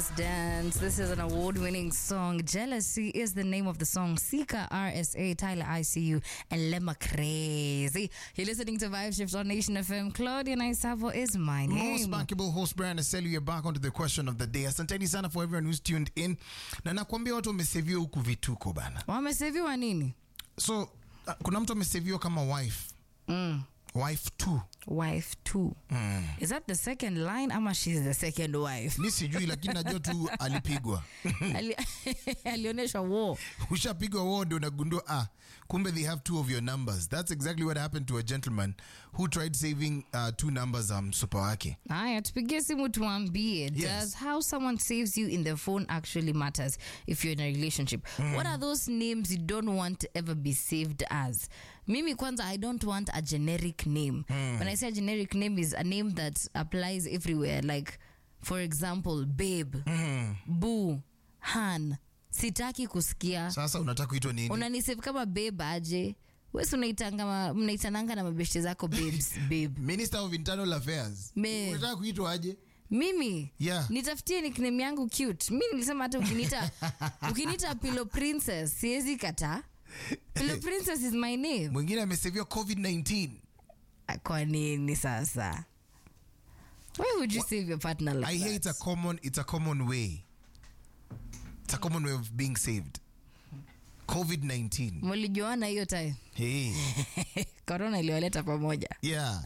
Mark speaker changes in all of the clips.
Speaker 1: Dance. This is an award winning song. Jealousy is the name of the song. Sika, RSA, Tyler ICU, and Lema Crazy. You're listening to Vibe Shift on Nation FM. Claudia Naisavo is my
Speaker 2: Most
Speaker 1: name.
Speaker 2: bankable host Brian Aselu, you're back onto the question of the day. Asanteni sana for everyone who's tuned in. Na nakwambia watu wameseviwa huku vituko bana.
Speaker 1: Wameseviwa nini?
Speaker 2: So uh, kuna mtu ameseviwa kama wife.
Speaker 1: Mm.
Speaker 2: Wife two.
Speaker 1: Wife two. Is that the second line ama she's the second wife?
Speaker 2: Mi sijui lakini najua tu alipigwa.
Speaker 1: Ali- Alionyeshwa war.
Speaker 2: Ushapigwa wao ndio unagundua ah, kumbe they have two of your numbers. That's exactly what happened to a gentleman who tried saving uh, two numbers za msupa wake.
Speaker 1: Haya, tupigie simu tuambie,
Speaker 2: Yes.
Speaker 1: does how someone saves you in their phone actually matters if you're in a relationship? What are those names you don't want to ever be saved as? Mimi kwanza, I don't want a generic name. When I say a generic name is a name that applies everywhere. Like, for example, babe, boo, han. Sitaki kusikia.
Speaker 2: Sasa unataka kuitwa nini?
Speaker 1: Unanisave kama babe aje? Wesi unaitanga ma- mnaitananga na mabeshte zako babes, babe.
Speaker 2: Minister of Internal Affairs.
Speaker 1: Me.
Speaker 2: Unataka kuitwa aje?
Speaker 1: mimi
Speaker 2: Yeah.
Speaker 1: nitafutie nickname yangu cute mi nilisema hata ukinita ukinita pillow princess siwezi kata pillow princess is my name
Speaker 2: Mwingine ameseviwa COVID-19.
Speaker 1: kwa nini sasa why would you save your partner like
Speaker 2: I hear it's a
Speaker 1: that?
Speaker 2: common it's a common way. It's a common way of being saved. COVID-19.
Speaker 1: mlijuana hiyo time
Speaker 2: Hey.
Speaker 1: corona iliwaleta pamoja
Speaker 2: Yeah.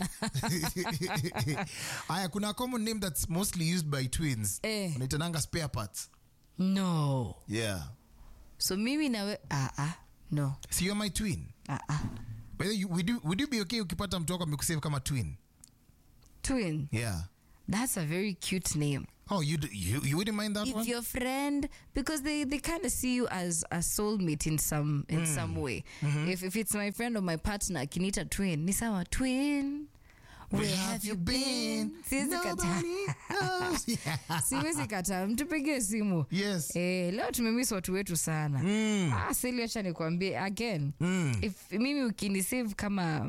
Speaker 2: Aya, kuna a common name that's mostly used by twins.
Speaker 1: Eh.
Speaker 2: Unaitananga spare parts.
Speaker 1: no
Speaker 2: Yeah.
Speaker 1: so mimi nawe ah, ah, no
Speaker 2: So you're my twin.
Speaker 1: ah, ah.
Speaker 2: By the way, you- would you, would you be okay ukipata mtu wako amekusave kama twin?
Speaker 1: twin
Speaker 2: Yeah.
Speaker 1: that's a very cute name
Speaker 2: Oh, you d- you, you wouldn't mind that
Speaker 1: if
Speaker 2: one?
Speaker 1: your friend because they, they kind of see you as a soulmate in some in some way if, if it's my friend or my partner akinita twin ni sawa twin where have you been siwezi kataa
Speaker 2: Nobody knows. Yeah.
Speaker 1: siwezi kataa mtupigie simu
Speaker 2: Yes.
Speaker 1: Eh, leo tumemiss watu wetu sana
Speaker 2: Mm.
Speaker 1: ah, sili acha nikwambie again
Speaker 2: Mm.
Speaker 1: if mimi ukinisave kama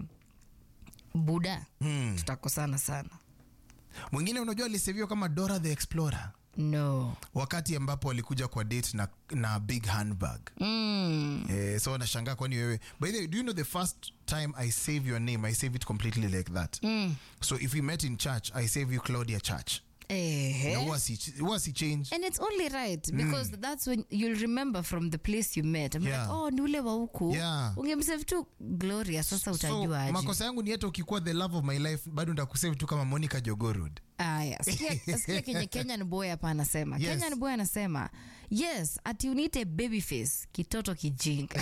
Speaker 1: buda
Speaker 2: Mm.
Speaker 1: tutakosana sana
Speaker 2: Mwingine unajua aliseviwa kama Dora the Explorer
Speaker 1: no
Speaker 2: wakati ambapo alikuja kwa date na, na big handbag.
Speaker 1: mm.
Speaker 2: Eh, so wanashangaa kwani wewe by the way do you know the first time i save your name i save it completely like that
Speaker 1: Mm.
Speaker 2: so if we met in church i save you claudia church
Speaker 1: Ehe.
Speaker 2: na huwa si- huwa si change
Speaker 1: And it's only right because that's when you'll remember from the place you met. I'm
Speaker 2: Yeah.
Speaker 1: like, oh, ni ule wa huku.
Speaker 2: Yeah.
Speaker 1: Ungemsave tu Gloria, sasa
Speaker 2: so
Speaker 1: utajua aje.
Speaker 2: makosa yangu ni hata ukikuwa the love of my life bado ndakusave tu kama monica jogorod
Speaker 1: Aya, sikia, sikia kenye Kenyan boy hapa anasema.
Speaker 2: Yes.
Speaker 1: Kenyan boy anasema, yes, ati unite baby face, kitoto kijinga.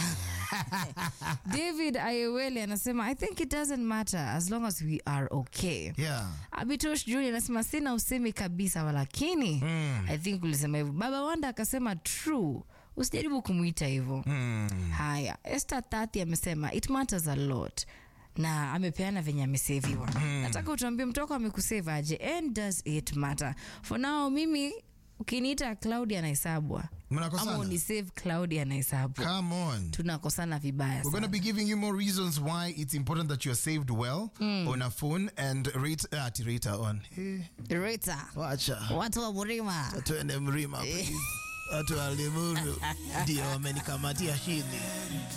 Speaker 1: David Ayewele anasema, I think it doesn't matter as long as we are okay.
Speaker 2: yeah
Speaker 1: abitosh juni anasema sina usemi kabisa walakini
Speaker 2: Mm.
Speaker 1: i think ulisema hivyo baba wanda akasema true usijaribu kumwita hivyo
Speaker 2: mm.
Speaker 1: haya este tati amesema it matters a lot na amepeana venye ameseviwa nataka utuambie mtoko amekusave aje and does it matter for now mimi ukiniita claudia anaisabwa ama
Speaker 2: mnakosana
Speaker 1: unisave claudia anaisabwa
Speaker 2: come on
Speaker 1: tunakosana vibaya
Speaker 2: We're going
Speaker 1: sana
Speaker 2: to be giving you more reasons why it's important that you're saved well on a phone and rate, uh, ati rate on. Eh,
Speaker 1: Rita,
Speaker 2: wacha.
Speaker 1: watu wa murima
Speaker 2: Tuende mlima please. Watu wa Limuru ndio wamenikamatia chini.